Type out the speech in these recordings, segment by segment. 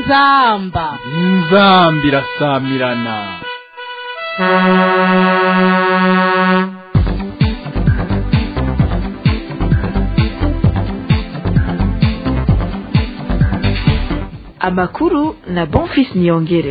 inzamba inzamba irasamirana amakuru na bonfis niyongere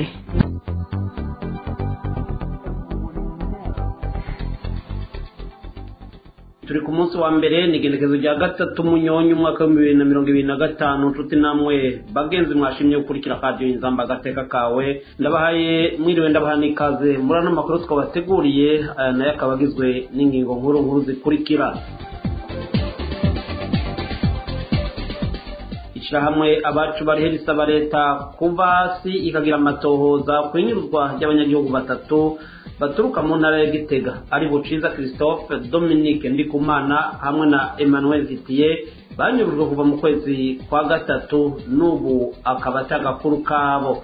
turi ku munsi wa mbere ni igenekezo rya gatatu munyonyi umwaka w'ibihumbi bibiri na mirongo ibiri na gatanu nshuti namwe bagenzi mwashimye gukurikira radiyo inzamba agateka kawe ndabahaye mwiriwe ndabaha n'ikaze muri ano makuru twabateguriye aya nayo akaba agizwe n'ingingo nkuru nkuru zikurikira ishyirahamwe abacu barihe risaba leta kuva hasi ikagira amatohoza ku inyuruzwa ry'abanyagihugu batatu baturuka mu ntara ya gitega ari buciza christophe dominique ndikumana hamwe na emmanuel vitiye banyurujwe kuva mu kwezi kwa gatatu n'ubu akaba atagakuru kabo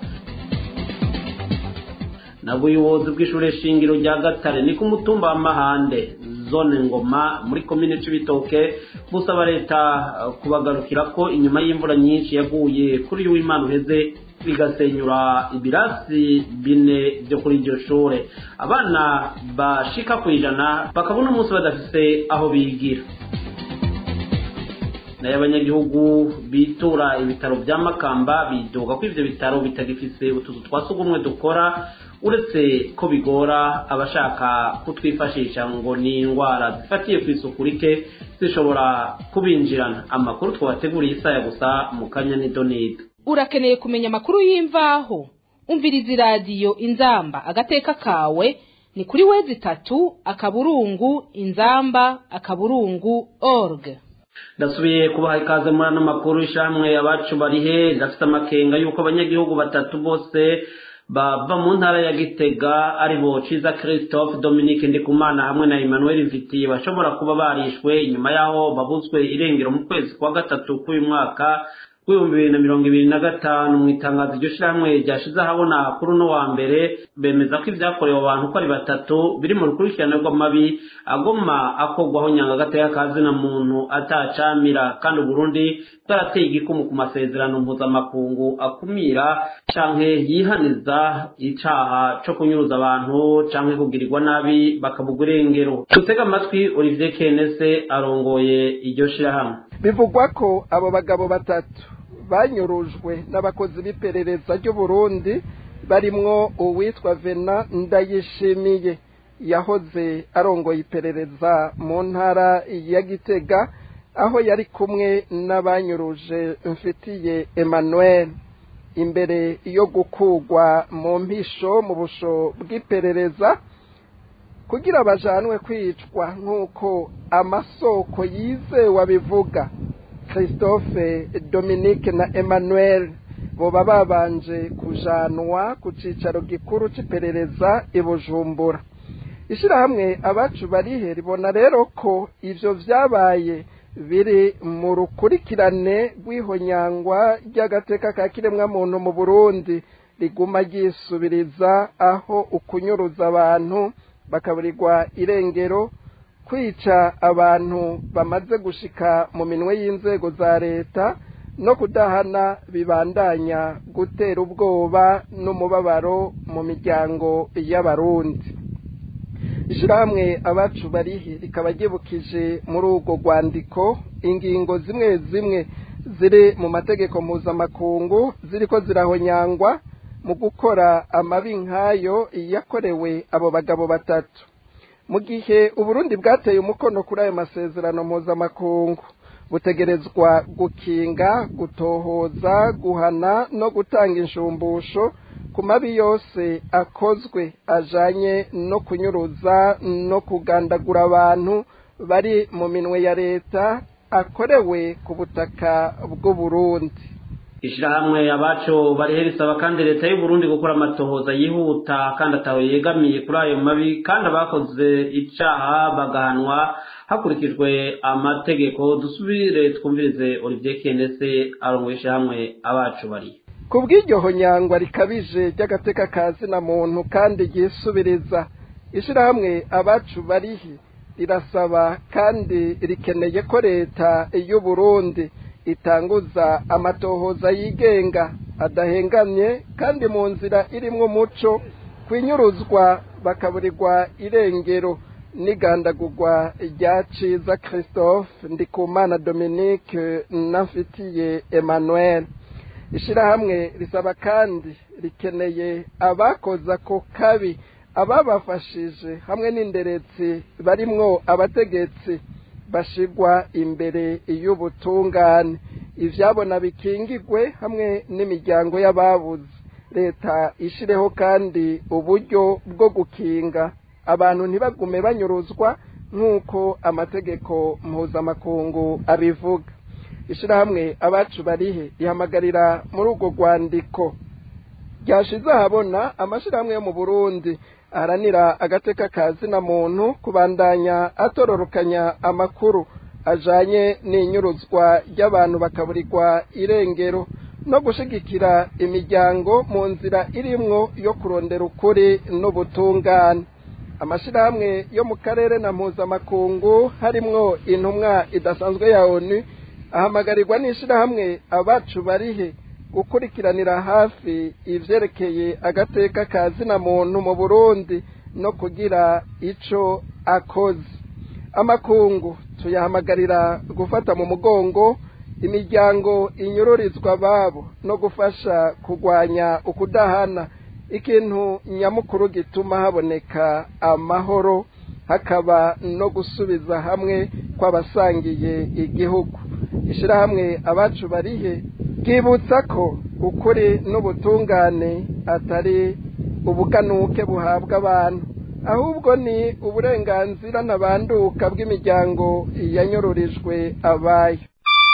na buyobozi bw'ishuri shingiro rya gatare ni ku mutumba wa mahande zone ngoma muri komine c'ibitoke busaba leta kubagarukira ko inyuma y'imvura nyinshi yaguye kuri uyu w'imana uheze bigasenyura ibirasi bine byo kuri iryo shure abana bashika ku ijana bakabona umunsi badafise aho bigira nayo abanyagihugu bitura ibitaro bya makamba bidoga ko ivyo bitaro bitagifise utuzu twa sugumwe dukora uretse ko bigora abashaka kutwifashisha ngo ni indwara zifatiye ku isuku rike zishobora kubinjirana amakuru twabateguriye isaya gusa mu kanya n'idonido urakeneye kumenya amakuru y'imvaho umviriza iradiyo inzamba agateka kawe ni kuri wezi itatu akaburungu inzamba akaburungu org ndasubiye kubaha ikaze muri ano makuru ishamwe abacu barihe ndafite amakenga y'uko abanyagihugu batatu bose bava mu ntara ya gitega ari bo ciza christophe dominique ndikumana hamwe na emmanuel vitiye bashobora kuba barishwe inyuma y'aho babuzwe irengero mu kwezi kwa gatatu k'uyu mwaka w'ibihumbi bibiri na mirongo ibiri na gatanu mu itangazo iryo shyirahamwe ryashize ahabona kuri uno wa mbere bemeza ko ibyakorewe abantu uko ari batatu biri mu rukurikirane rw'amabi agoma akorwaho nyangagateka kazina muntu atacamira kandi uburundi bwarateye igikumu ku masezerano mpuzamakungu akumira canke yihaniza icaha co kunyuruza abantu canke kugirirwa nabi bakabugwa irengero dutega amatwi olivier kenese arongoye iryo shyirahamwe bivugwa ko abo bagabo batatu banyurujwe n'abakozi b'iperereza ry'uburundi barimwo uwitwa vena ndayishimiye yahoze arongoye iperereza mu ntara ya gitega aho yari kumwe n'abanyuruje mfitiye emmanuel imbere yo gukugwa mu mpisho mu busho bw'iperereza kugira bajanwe kwicwa nk'uko amasoko yizewe abivuga christophe dominique na emmanuel boba babanje kujanwa ku cicaro gikuru c'iperereza i bujumbura ishirahamwe abacu barihe ribona rero ko ivyo vyabaye biri mu rukurikirane rw'ihonyangwa ry'agateka ka kiremwamuntu mu burundi riguma ryisubiriza aho ukunyuruza abantu bakaburirwa irengero kwica abantu bamaze gushika mu minwe y'inzego za leta no kudahana bibandanya gutera ubwoba n'umubabaro mu miryango y'abarundi ishyirahamwe abacu barihe rikaba ryibukije muri urwo rwandiko ingingo zimwe zimwe ziri mu mategeko mpuzamakungu ziriko zirahonyangwa mu gukora amabi nk'ayo yakorewe abo bagabo batatu mu gihe uburundi bwateye umukono kuri ayo masezerano mpuzamakungu butegerezwa gukinga gutohoza guhana no gutanga inshumbusho ku mabi yose akozwe ajanye no kunyuruza no kugandagura abantu bari mu minwe ya leta akorewe ku butaka bw'uburundi ishirahamwe abacu barihe risaba kandi leta y'uburundi gukora amatohoza yihuta kandi ataho yegamiye kuri ayo mabi kandi abakoze icaha bagahanwa hakurikijwe amategeko dusubire twumvirize olivier kendese arongoye ishirahamwe abacu barihe ku bw'iryo honyangwa rikabije ry'agateka ka zina muntu kandi ryisubiriza ishirahamwe abacu barihe rirasaba kandi rikeneye ko leta y'uburundi itanguza amatohoza yigenga adahengamye kandi mu nzira irimwo umuco kwinyuruzwa bakaburirwa irengero n'igandagurwa rya ciza christophe ndikumana dominique nafitiye emmanuel ishyirahamwe risaba kandi rikeneye abakoze ako kabi ababafashije hamwe n'inderetsi barimwo abategetsi bashigwa imbere y'ubutungane ivyabona bikingigwe hamwe n'imiryango y'ababuze leta ishireho kandi uburyo bwo gukinga abantu ntibagume banyuruzwa nk'uko amategeko mpuzamakungu abivuga ishyirahamwe abacu barihe rihamagarira muri urwo rwandiko ryashize ahabona amashyirahamwe yo mu burundi aharanira agateka ka zina muntu kubandanya atororokanya amakuru ajanye n'inyuruzwa ry'abantu bakaburirwa irengero no gushigikira imiryango mu nzira irimwo yo kurondera ukuri n'ubutungane amashyirahamwe yo mu karere na mpuzamakungu harimwo intumwa idasanzwe ya onu ahamagarirwa n'ishyirahamwe abacu barihe gukurikiranira hafi ivyerekeye agateka ka zina muntu mu burundi no kugira ico akoze amakungu tuyahamagarira gufata mu mugongo imiryango inyururizwa ababo no gufasha kurwanya ukudahana ikintu nyamukuru gituma haboneka amahoro hakaba no gusubiza hamwe kw'abasangiye igihugu ishyirahamwe abacu barihe bwibutsa ko ukuri n'ubutungane atari ubuganuke buhabwa abantu ahubwo ni uburenganzira ntabanduka bw'imiryango yanyururijwe abayo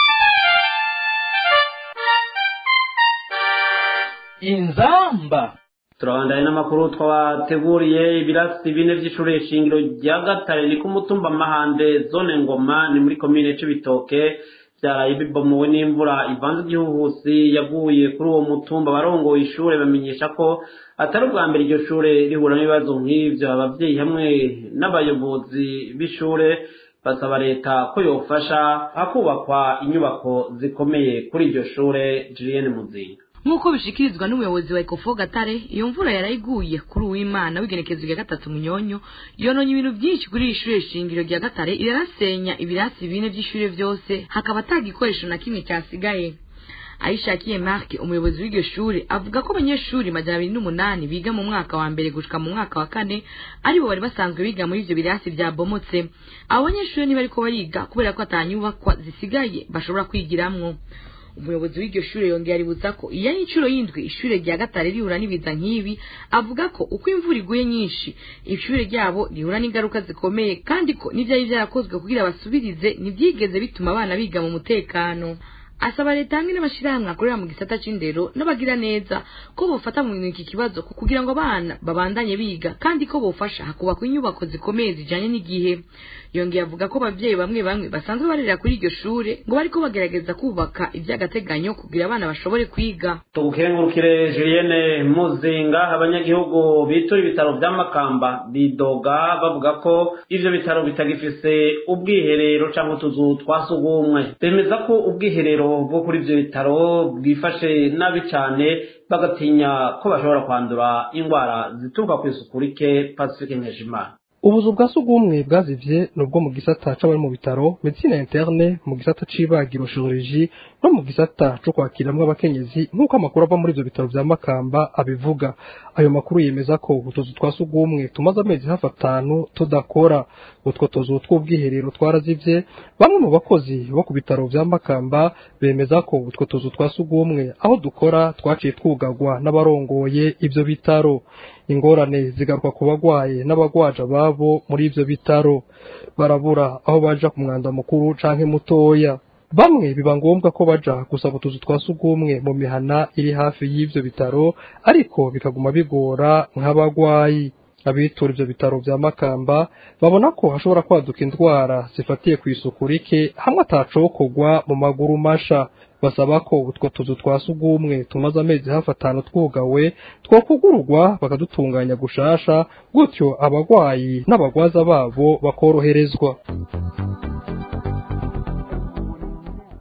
inzamba turabandanye n'amakuru twabateguriye ibirasi bine by'ishuri shingiro rya gatare ni ku mutumba mahande zone ngoma ni muri komine c'ibitoke byaraye bibomowe n'imvura ivanze igihuhusi yaguye kuri uwo mutumba barongoye ishure bamenyesha ko atari ubwa mbere iryo shure rihura n'ibibazo nk'ivyo abavyeyi hamwe n'abayobozi b'ishure basaba leta ko yofasha hakubakwa inyubako zikomeye kuri iryo shure Julienne Muzinga nk'uko bishikirizwa n'umuyobozi wa ekofo gatare iyo mvura yarayiguye kuri uwimana w'igenekezo rya gatatu munyonyo yononye ibintu byinshi kuri iri shure shingiro rya gatare irarasenya ibirasi bine by'ishure vyose hakaba ata gikoresho na kimwe cyasigaye ayishakiye marke umuyobozi w'iryo shure avuga ko abanyeshuri majana abiri n'umunani biga mu mwaka wa mbere gushika mu mwaka wa kane aribo bari basanzwe biga muri ivyo birasi vyabomotse abo banyeshuri ntibariko bariga kubera ko atanyubakwa zisigaye bashobora kwigiramwo umuyobozi w'iryo shure yongera aributsa ko iyo ari inshuro y'indwi ishure rya gatare rihura n'ibiza nk'ibi avuga ko uko imvura iguye nyinshi ishure ryabo rihura n'ingaruka zikomeye kandi ko n'ivyari vyarakozwe kugira basubirize ntivyigeze bituma abana biga mu mutekano asaba leta hamwe n'amashirahamwe akorera mu gisata c'indero n'abagira neza ko bofata mu iki kibazo kugira ngo abana babandanye biga kandi ko bofasha hakubakwa inyubako zikomeye zijanye n'igihe yongeye avuga ko abavyeyi bamwe bamwe basanzwe barera kuri iryo shure ngo bariko bagerageza kubaka ivy'agateganyo kugira abana bashobore kwiga tugukengurukire Julienne Muzinga abanyagihugu bitura ibitaro vya Makamba bidoga bavuga ko ivyo bitaro bitagifise ubwiherero canke utuzu twa sugumwe bemeza ko ubwiherero bwo kuri ivyo bitaro bwifashe nabi cane bagatinya ko bashobora kwandura indwara zituruka kw'isuku rike Pacifique Nkeshimana ubuzu bwa sugumwe bwazivye nubwo mu gisata c'abari mu bitaro medicine interne mu gisata c'ibagiro chirurgie no mu gisata co kwakiramwo abakenyezi nk'uko amakuru ava muri ivyo bitaro vya makamba abivuga ayo makuru yemeza ko utuzu twa sugumwe tumaze amezi hafi atanu tudakora utwo tuzu tw'ubwiherero twarazivye bamwe mu bakozi bo ku bitaro vya makamba bemeza ko utwo tuzu twa sugumwe aho dukora twaciye twugagwa n'abarongoye ivyo bitaro ingorane zigaruka ku bagwaye n'abagwaje ababo muri ivyo bitaro barabura aho baja ku mwanda mukuru canke mutoya bamwe biba ngombwa ko baja gusaba utuzu twa sugumwe mu mihana iri hafi y'ivyo bitaro ariko bikaguma bigora nk'abagwayi abitura ivyo bitaro vya makamba babona ko hashobora kwaduka indwara zifatiye ku isuku rike hamwe atacokorwa mu maguru masha basaba ko utwo tuzu twa sugumwe tumaze amezi hafi atanu twugawe twokugururwa bakadutunganya gushasha gutyo abagwayi n'abagwaza babo bakoroherezwa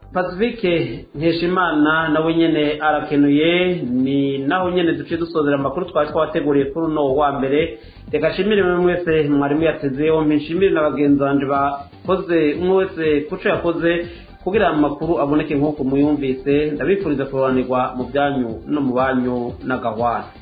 pacifique nkeshimana nawe nyene arakenuye ni naho nyene duciye dusozera amakuru twari twabateguriye kuri uno wa mbere reka nshimire mwe mwese mwarimu yatezeho nshimire na bagenzi banje bakoze umwe wese kuco yakoze kugira amakuru aboneke nk'uko muyumvise ndabifuriza kurobanirwa mu byanyu no mu banyu n'agahwana